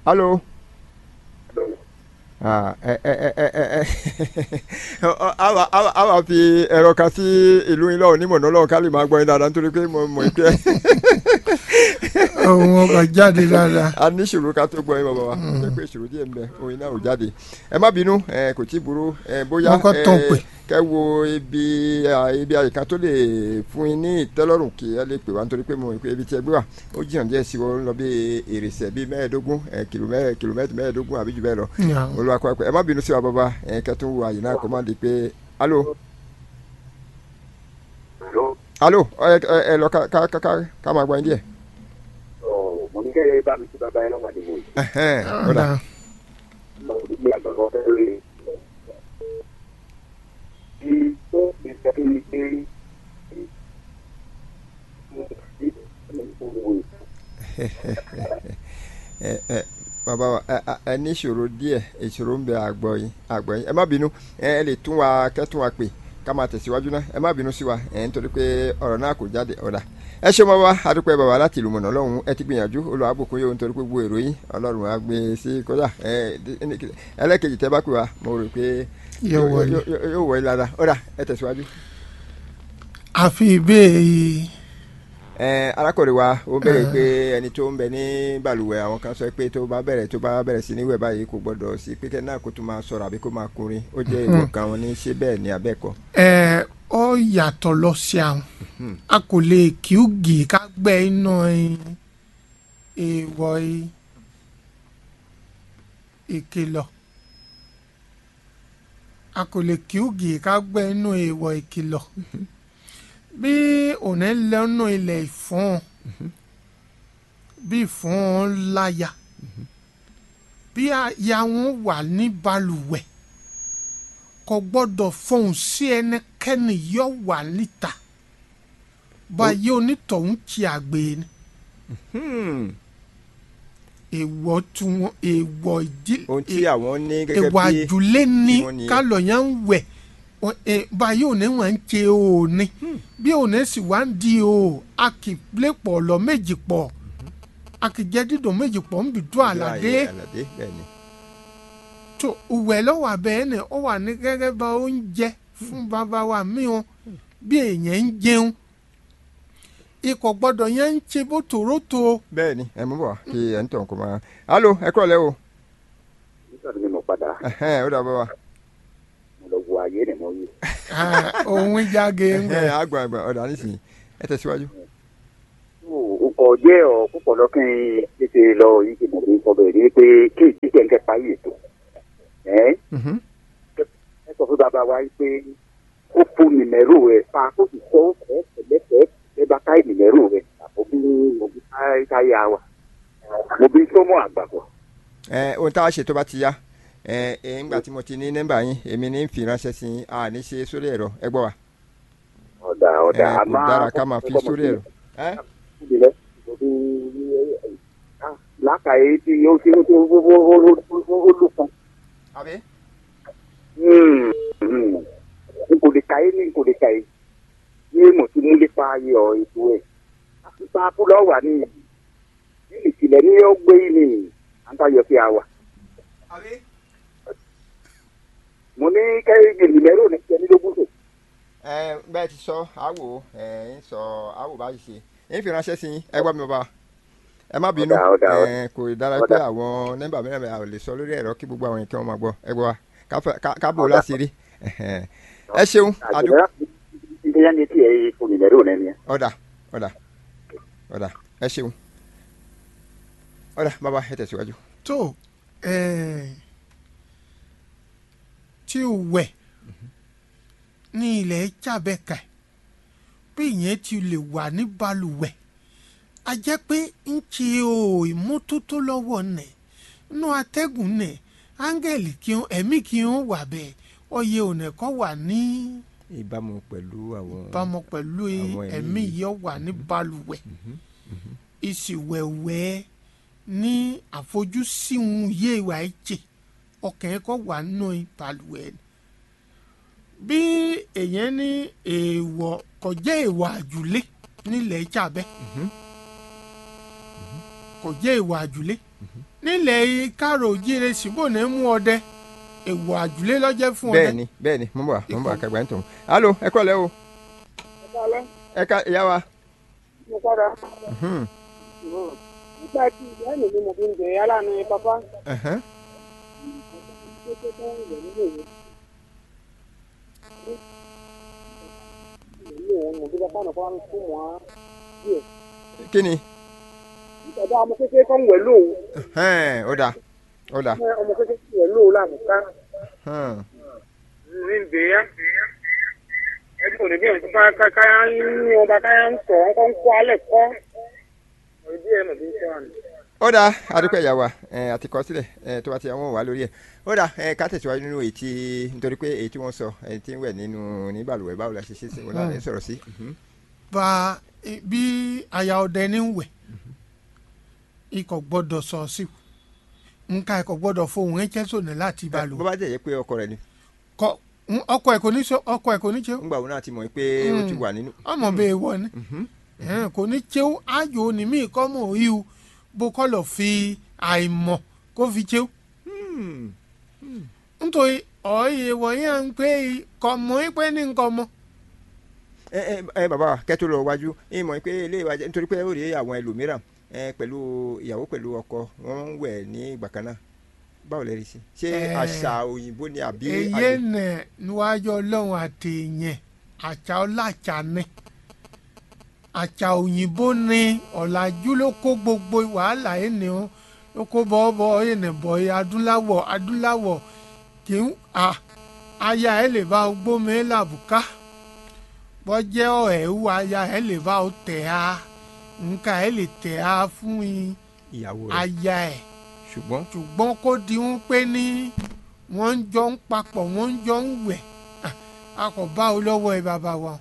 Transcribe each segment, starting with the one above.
alo Ah, ẹ ẹ ẹ ẹ ẹ ẹ àwa àwa àwa fi ẹ̀rọ kan sí ìlú yín lọ́wọ́ onímọ̀ náà lọ́wọ́ ká lè máa gbọ́ yín dáadáa nítorí pé mo mọ̀ pé ohun ọkọ̀ jáde dáadáa. a ní ìṣòro ká tó gbọ́ yín bàbá wa ṣe pé ìṣòro díẹ̀ ń bẹ oyin náà ò jáde ẹ má bínú ẹ kò tí ì burú ẹ bóyá Wọ́n kọ́ tán pè. kẹ wo ibi à, ibi àyíká tó lè fún yín ní ìtẹ́lọ́rùn kí ẹ lè pè wá nítorí pé mo mọ̀ pé ibi tí ẹ gbé wà ó jìnnà díẹ̀ sí wọn lọ bí èrèsẹ̀ bíi mẹ́ẹ̀ẹ́dógún ẹ kìlómẹ́- kìlómẹ́tì mẹ́ẹ̀ẹ́dógún àbí jù bẹ́ẹ̀ lọ Yeah. olùwàkọ́ ẹ má bínú sí wa bàbá ẹ kẹtùn wo àyè náà kó má di pé alo Àlọ́ alo ẹ ẹ- ẹ lọ ká ká ká ká ká máa gbọ́ yín díẹ̀. ọ̀ mo ní kẹ́ bá mi sí bàbá yẹn lọ́wọ́ àdìmọ̀ yìí. Ẹhẹ́n, ó dà. Ọ̀dà. Mo ní bí àgbàgbọ́ fẹ́ lórí. Bí tó ti sọ fún mi pé ẹ ẹ bàbá wa ẹ ẹ- ẹ ní ìṣòro díẹ̀ ìṣòro ń bẹ àgbọ̀ yín àgbọ̀ yín ẹ má bínú ẹ ẹ lè tún wa kẹ́tún wa pè ká máa tẹ̀síwájú náà ẹ má bínú sí wa ẹ nítorí pé ọ̀rọ̀ náà kò jáde ọ̀dà ẹ ṣe mọ́ wa adúpẹ́ bàbá láti ìlú mọ̀nà ọlọ́run ẹ ti gbìyànjú olùwàbùkún yóò nítorí pé gbogbo èrò yín ọlọ́run á gbé e sí kọjá ẹ ẹlẹ́kejì tẹ́ bá pè wá mo rò pé Yóò wọlé. yóò- yóò wọlé dáadáa ọ̀dà ẹ tẹ̀síwájú. àfi ìbéèrè ẹ arákùnrin wa ó bẹ̀rẹ̀ pé ẹni tó ń bẹ ní balùwẹ̀ àwọn kan sọ pé tó bá bẹ̀rẹ̀ tó bá bẹ̀rẹ̀ sí níwẹ̀ báyìí kò gbọ́dọ̀ sí pé kẹ́ náà kó tó máa sọ̀rọ̀ àbí kó máa kùnrin ó jẹ́ ìwọ̀ kan wọn ní ṣé bẹ́ẹ̀ ni abẹ́ẹ̀kọ́. ẹ ọ yàtọ̀ lọ sí àwọn a kò lè kí ó gì ká gbẹ́ iná èèwọ̀ ìkìlọ̀ a kò lè kí ó gì ká gbẹ́ inú èèwọ̀ ìkìlọ̀ bí òní lẹ́nu ilẹ̀ ìfọ́n bí ìfọ́n láya bí aya wọn wà ní balùwẹ̀ kò gbọ́dọ̀ fọhùn sí ẹnikẹ́ni yọ wà níta báyìí onítọ̀hún ti àgbè ni èèwọ̀ tí wọn èèwọ̀ ìdílé ohun tí àwọn ní gẹ́gẹ́ èèwọ̀ bí àjùlé ní tí wọ́n ní- kálọ̀ yẹn ń wẹ̀ Wọ́n- eh, báyìí òní wọn ń ṣe òní bí òní sì wá ń di o a kì í lé pọ̀ lọ méjì pọ̀ a kì í jẹ́ dídùn méjì pọ̀ ń bì dún àlàdé àlàdé bẹ́ẹ̀ ni. tó ìwẹ̀ lọ́wọ́ abẹ́ ni ó wà ní gẹ́gẹ́ bá oúnjẹ fún bàbá wa mìíràn bí èèyàn ń jẹun ikọ̀ gbọ́dọ̀ yẹn ń ṣe bó tòrótò bẹ́ẹ̀ ni ẹ mú bọ̀ wá kí ẹ̀ ń tàn kó máa. alo ẹ kúrọ̀ lẹ́ o nígbà tí mo padà Ẹhẹ́n, ó dà bọ́ wa. mo lọ wo ayé rẹ̀ mọ́ yìí. òun jáde ń Ẹhẹ́n, bẹ̀. àgbà àgbà ọ̀dà nísìnyí ẹ tẹ̀síwájú. ọkọ̀ jẹ́ ọ̀ púpọ̀ lọ́kàn tètè lọ yìí kì mọ̀ bí sọ bẹ́ẹ̀ ni pé kéèjì kẹ̀kẹ́ parí ètò. ẹ́ Mhm. ẹ sọ fún bàbá wa yìí pé ó fún nìmẹ́rù rẹ̀ pa kó sì sọ ẹ̀ tẹ̀lẹ́tẹ̀ ẹ bá ká nìmẹ́rù rẹ̀ àbọ̀ bí mo bí káyà wa mo bí sọ́mọ́ àgbàpọ̀. ẹ ohun tá a ṣe tó bá ti yá ẹ ẹ ńgbà tí mo ti ní nọ́mbà yín èmi ní fi ránṣẹ́ sí yín a ní ṣe sórí ẹ̀rọ ẹ gbọ́ wa ọ̀dà ẹ ọ̀dà kò àmọ́ dára ká máa fi sórí ẹ̀rọ. ẹ ìdílé lákàáyé tí ó ti ó ó lùkàn. àbí. n kò lè kàyé ní n kò lè kàyé ní mo ti mú lépa ayọ̀ ètò ẹ̀ àtúntà abúlọ̀ wà ní ní ìkìlẹ̀ ní ó gbé ní àǹtayọ̀ fi àwà. àbí. mo ní kẹ́hìn ìlẹ̀rọ ní kẹ́hìndínlógún tó. ẹ bẹ́ẹ̀ ti sọ àwò ẹ ń sọ àwò báyìí ṣe ń fi ránṣẹ́ sí yín ẹ gbọ́ mi bàbá ẹ má bínú Ọ̀dà, ọ̀dà, ẹ kò dára pé àwọn nọ́mbà mẹ́rin mẹ́rin a ò lè sọ lórí ẹ̀rọ kí gbogbo àwọn nǹkan wọn máa gbọ́ ẹ gbọ́ wa ká fẹ́- ká- ká bò Ọ̀dà. láti rí ẹ ṣeun àdúgbò àjọyọ̀ ìdíyà ní tiẹ̀ fún ìlẹ̀rọ ní ẹ̀. ọ̀dà ọ̀dà ọ̀dà ẹ ṣeun ọ̀dà bàbá ẹ tẹ̀síwájú. tó eh, tí o wẹ̀ ní ilẹ̀ jábẹ́ka bí ìyẹn ti lè wà ní balùwẹ̀ a jẹ́ pé ń ṣe o ìmọ́tótó lọ́wọ́ nẹ̀ inú atẹ́gùn nẹ̀ áńgẹ̀lì kí n ẹ̀mí kí n wà bẹ́ẹ̀ ọyẹ ònà kọ́ wà ní ìbámu pẹ̀lú àwọn. ìbámu pẹ̀lú Àwọn ẹ̀mí ẹ̀mí yìí. yọ wà ní balùwẹ̀ ìsìwẹ̀wẹ̀ ní àfojúsùn yé ìwà ẹ̀jẹ̀ ọkàn ẹ̀kọ́ wà nínú balùwẹ̀ ni. bí èèyàn ní èèwọ̀ kọjá èèwọ̀ àjùlé nílẹ̀ ìjàbẹ́ kò jẹ́ ìwà àjùlé nílẹ̀ kárò jíire síbò ní mú ọdẹ ìwà àjùlé lọ́jẹ́ fún ọdẹ. bẹ́ẹ̀ ni bẹ́ẹ̀ ni mo ń bọ̀ wá mo ń bọ̀ wá kẹgbẹ́ ń tọ̀ alo ẹ kọ́ lẹ́ o ẹ ká ìyá wa. mo kọ́ra Mhm, nígbà tí ìyá mi ni mo fi ń bẹ̀ yálà ní pápá ẹ̀hẹ́n. tó tó tó ń wẹ̀ nílé ìwé. ilé ìwé mo bí pápá nìkan ń fún wọn díẹ̀. kí ni ìtọ́jú ọmọ kékeré kan wẹ̀ lóhùn Ẹ̀hẹ́n, ó dà ó dà ọmọ kékeré wẹ̀ lóhùn lánàá Ẹ̀hẹ́n. ní ń bẹ̀ yá. ẹgbẹ́ òní bí ẹ̀ ń ká káyá ń ní ọba káyá ń sọ̀ ọ́n kọ́ ń kọ́ alẹ́ kọ́. ìdí ẹ̀ mọ̀ bí ń sọ àná. ó dà adúpẹ́ ìyá wa ẹ̀, àti kọ sílẹ̀ ẹ̀, tó bá ti àwọn wà lórí ẹ̀ ó dà ẹ̀, ká tẹ̀síwájú nínú èyí tí nítorí pé èyí tí wọ́n sọ ẹ̀ tí ń wẹ̀ nínú ní balùwẹ̀ báwo la ṣe ṣe sí wọn láti sọ̀rọ̀ sí. Mhm. bá i- bí aya ọdẹ ní wẹ̀ ikọ̀ gbọ́dọ̀ sọ sí nǹka ikọ̀ gbọ́dọ̀ fohùn ẹ̀jẹ̀ sọ̀nà láti bó balùwẹ̀ bá jẹ́ yẹ pé ọkọ rẹ̀ ni kọ ń- ọkọ ẹ̀ kò ní ṣe ọkọ ẹ̀ kò ní ṣe ńgbà wọn náà ti mọ̀ pé ó ti wà nínú. ọmọ bẹ́ẹ̀ wọ ni Ẹ̀hẹ́n, kò ní ṣe ayò ní mí kọ́ mọ̀ ìhù bó kọ́ lọ fi àìmọ̀ kó fi ṣe Hmm. nítorí ọ̀ọ́yẹ wọ̀nyí ń pé kọ́ mọ́ pé ní nǹkan mọ́ ẹ ẹ ẹ bàbá wa kẹ́ tó lọ wájú ẹ mọ̀ pé ilé ìwà jẹ́ nítorí pé ó rí àwọn ẹlòmíràn ẹ pẹ̀lú ìyàwó pẹ̀lú ọkọ wọn ń wẹ̀ ní ìgbà kan náà báwo lẹ rí sí ṣé Ẹ. àṣà òyìnbó ni àbí èyí àgbẹ̀? nẹ níwájú ọlọ́run àti ìyẹn àṣà ọláṣà ni àṣà òyìnbó ni ọ̀làjú ló kó gbogbo wàhálà yìí ni ó ló kó bọ́ọ̀bọ́ yìí ní bọ̀ yìí adúláwọ̀ adúláwọ̀ kì í à aya ẹ̀ lè bá gbómi làbùká bọ́jẹ́ ọ̀ẹ́wù aya ẹ̀ lè bá tẹ̀ á nǹka ẹ̀ lè tẹ̀ á fún yín ìyàwó rẹ̀ aya ẹ̀ ṣùgbọ́n ṣùgbọ́n kó di ń pé ní wọ́n ń jọ ń papọ̀ wọ́n ń jọ ń wẹ̀ Ah, a kò bá o lọ́wọ́ ẹ bàbá wa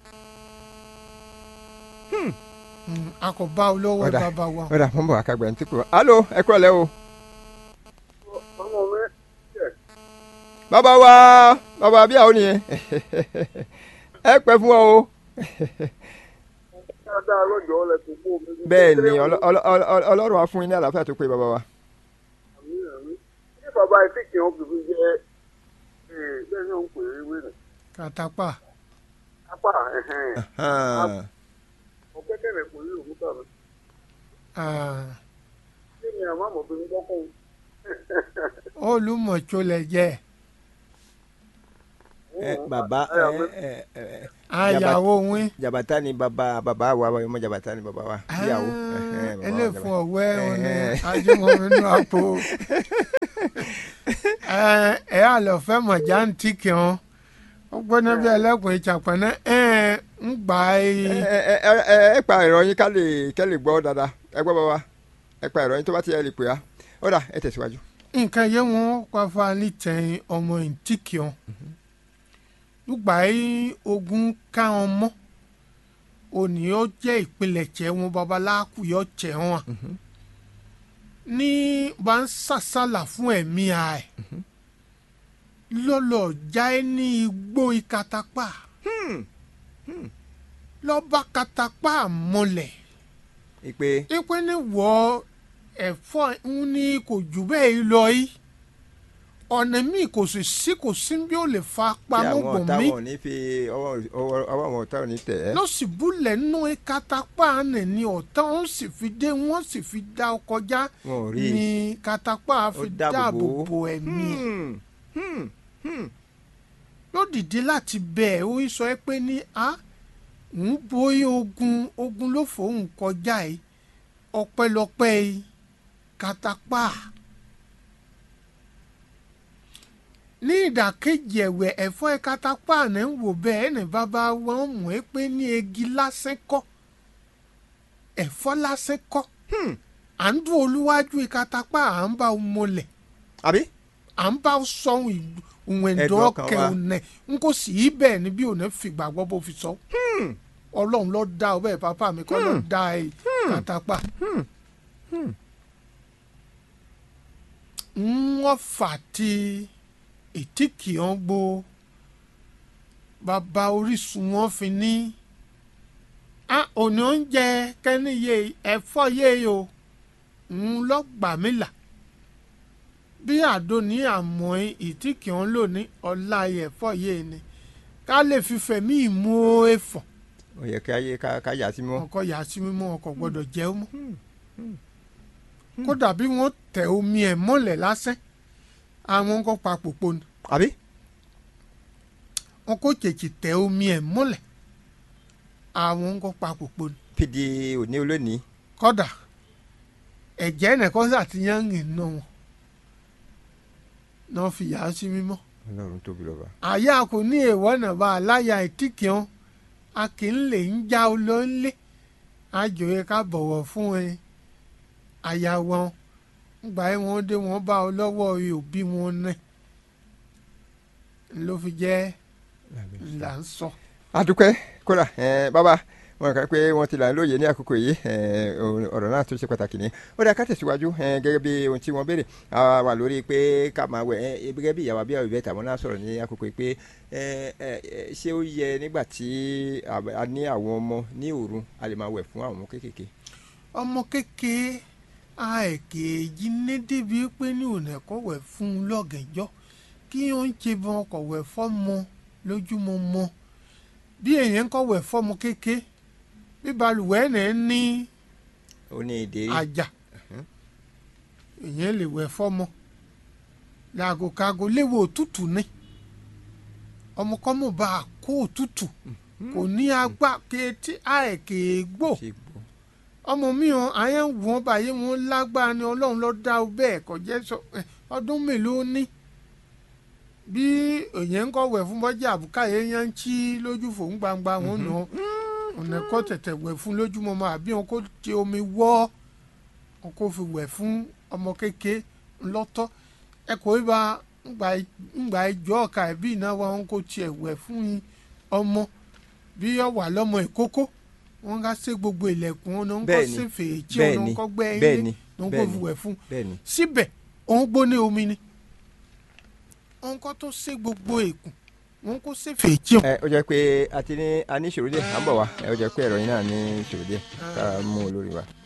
Mm, a kò bá o lọ́wọ́ ẹ Ọ̀dà. bàbá wa ọ̀dà mo ń bọ̀ àkàgbà ní tìkú alo ẹ kúrọ̀ lẹ́ o ọmọ mi bàbá wa bàbá bí àwọn nìyẹn ẹ pẹ́ fún ọ o dáadáa lọ́jọ́ ọ̀lẹ́ tó kó mi. bẹ́ẹ̀ ni ọlọ- ọlọ- ọlọ- ọlọ́run á fún yín ní àlàáfíà tó pé bàbá wa ṣé bàbá etí kì í ó fìfì jẹ bẹ́ẹ̀ ni ó ń pè é wéèrè kàtàpà apá ẹ̀hẹ́n Hàn. ọ̀kẹ́kẹ̀rẹ̀ kò ní òkúta mi ah, kí ni àmọ́ àmọ̀bìnrin gbọ́kàn olùmọ̀tsolẹ̀ jẹ́ ẹ bàbá ẹ ẹ ẹ àyàwó wín jabata ni bàbá bàbá wa ọmọ jabata ni bàbá wa ìyàwó ẹhẹn, bàbá wa ẹlẹ́fun Jabata. ọ̀wẹ́ òní Ẹhẹn. ajúmọ̀mí nínú àpò ẹ ẹ àlọ́fẹ́ mọ̀já ń tì kí wọn ó gbóná bí ẹlẹ́kùn ìjàpọ̀nà ẹ ń gbà ẹ í ẹ ẹ ẹ ẹ pa ẹ̀rọ yín ká lè kẹ́ lè gbọ́ dáadáa ẹ gbọ́ bàbá ẹ pa ẹ̀rọ yín tó bá ti ẹ lè pè á ó dà ẹ tẹ̀síwájú. nǹkan yẹn wọn pàfà nítẹ̀yìn ọmọ ìtìkìọ́n lùgbà yìí ogun káwọn mọ́ òní ó jẹ́ ìpilẹ̀jẹ̀ wọn babaláàkú yọ jẹ́ wọn ní bá ń sàsálà fún ẹ̀mí ẹ̀ lọ́lọ́ já ẹ ní igbó ìkatapá lọ́ba katapá mọ́lẹ̀ ìpè ipe ní wọ ẹ̀fọ́ ń ní kò jù bẹ́ẹ̀ lọ yìí ọ̀nà míì kò sì sí kò sí bí ó lè fa kí pamọ́ àwọn bọ̀ ọ̀tá mí wọn ò ní fi ọwọ́ ọwọ́ ọwọ́ àwọn ọ̀tá ò ní tẹ̀ ẹ́. ló sì búlẹ̀ nínú katapá nì ní ọ̀tá wọn sì fi dé wọn sì fi dá ọ kọjá wọn ò rí i. ní katapá fi dáàbò dáàbò bò ó. bo ẹ̀mí ẹ̀ Hmm, hmm, ló dìde láti bẹ̀ ẹ́ ó sọ ẹ́ pé ní a ń bóyá ogun ogun ló fòun kọjá yìí ọpẹ́lọpẹ́ yìí katapá ní ìdàkejì ẹ̀wẹ̀ ẹ̀fọ́ ẹ̀ katapá ní ń wò bẹ́ẹ̀ ní bàbá wọn mọ̀ ẹ́ pé ní egi lásán kọ́ ẹ̀fọ́ lásán kọ́ à ń dún olúwájú ìkatapá à ń bá wọn mọlẹ̀ àbí à ń bá sọ̀hún ìwọ̀n Ẹ̀dùn ẹ̀dọ́ ọkàn kẹ wa. ọ̀nẹ́ n kò sí í bẹ́ẹ̀ ni bí òun fìgbà gbọ́ bó fi sọ. ọlọ́run ló dá ọ bẹ́ẹ̀ pápá mi kọ́ ló dá ẹ pátápá. wọ́n fà tí ètí kì í gbó bàbá orísun wọn fi ní. a òní oúnjẹ kẹ́ni yé ẹ̀fọ́ yé o ń lọ́gbà mí là bí àdó ní àmọ́ ìtí kì í lò ní ọ̀la ẹ̀fọ́ yìí ni ká lè fi fẹ̀mí ìmú ẹ̀fọ́ ó yẹ ká yé ká ká yà sí mímọ́. ọkọ̀ yà sí mímọ́ ọkọ̀ gbọ́dọ̀ jẹ́ ó mọ́ kódà bí wọ́n tẹ omi ẹ̀ mọ́lẹ̀ lásán àwọn ń kọ́ pa pòpò ni àbí wọn kò tètè tẹ omi ẹ̀ mọ́lẹ̀ àwọn ń kọ́ pa pòpò ni pidi òní olónìí kódà ẹ̀jẹ̀ nìkan ṣàtìyàn rìn náà wọn náà fi yà á sí mímọ́ ọlọ́run tóbi lọ́ba. àyà kò ní èèwọ̀ náà bá aláya ìtìkìọ́n a kì í lè ń já o lọ nílé àjòyè ká bọ̀wọ̀ fún ẹ àyà wọn gbà ẹ wọn dé wọn bá ọ lọ́wọ́ òbí wọn náà ló fi jẹ́ là ń sọ. adúpẹ́ kódà ẹ bàbá wọn kà pé wọn ti là ń lóye ní àkókò yìí ẹ ọ̀rọ̀ náà tó ṣe pàtàkì ní ó dá ká tẹ̀síwájú ẹ gẹ́gẹ́ bí ohun tí wọ́n béèrè a wà lórí pé ká máa wẹ̀ ẹ gẹ́gẹ́ bí ìyàwó abíyá ìbẹ́ tàwọn náà sọ̀rọ̀ ní àkókò yìí pé ẹ ẹ ṣé ó yẹ nígbà tí a ní àwọn ọmọ ní òru a lè máa wẹ̀ fún àwọn ọmọ kéékèèké. ọmọ kékeré àìkèéjì ní débi pé ní òun ẹ̀kọ́ wẹ̀ fún un lọ́gẹ̀jọ́ kí ó ń ṣe bọ́n ọkọ̀ wẹ̀ fọ́mọ lójúmọmọ bí èèyàn kọ̀ wẹ̀ fọ́mọ kéke bí balùwẹ̀ náà ní ó ní èdè rí àjà èèyàn lè wẹ̀ fọ́mọ làgòkàgò léwu òtútù ní ọmọkọ́mọ bá a kó òtútù kò ní agbá kéétí àìkèégbò ṣe gbọ́. ọmọ mi hàn àyẹ̀ ń wọ́n báyìí wọ́n lágbára ni ọlọ́run ló dá o bẹ́ẹ̀ kò jẹ́ sọ ẹ, ọdún mélòó ní bí èyàn ń kọ́ wẹ̀ fún bọ́jà àbúkáyé yẹn ń chí lójú fòun gbangba wọn nà ọ́ ọ̀nà kọ́ tẹ̀tẹ̀ wẹ̀ fún lójúmọmọ àbí wọn kò ti omi wọ́ wọn kò fi wẹ̀ fún ọmọ kéke ńlọ́tọ́ ẹ kò í ba ńgbà ìjọ ọ̀ka ẹ̀bí ìnáwó wọn kò tiẹ̀ wẹ̀ fún ọmọ bí ọ wà lọ́mọ ìkókó wọn ká sé gbogbo ilẹ̀kùn wọn náà ń kọ́ Bẹ́ẹ̀ni, sí fèèjì wọn bẹ́ẹ̀ni, náà ń kọ́ gbẹ́ ilé bẹ́ẹ̀ni, náà ń kó bẹ́ẹ̀ni. fi wẹ̀ fún bẹ́ẹ̀ni síbẹ̀ òun gbóná omi ni òun kọ́ tó sé gbogbo èkùn òun kó sé fèèjì wọn. ẹ ó jẹ́ pé a ti ní a ní ìṣòro díẹ̀ à ń bọ̀ wá ẹ ó jẹ́ pé ẹ̀rọ yín náà ní ìṣòro díẹ̀ ká mú un lórí wa.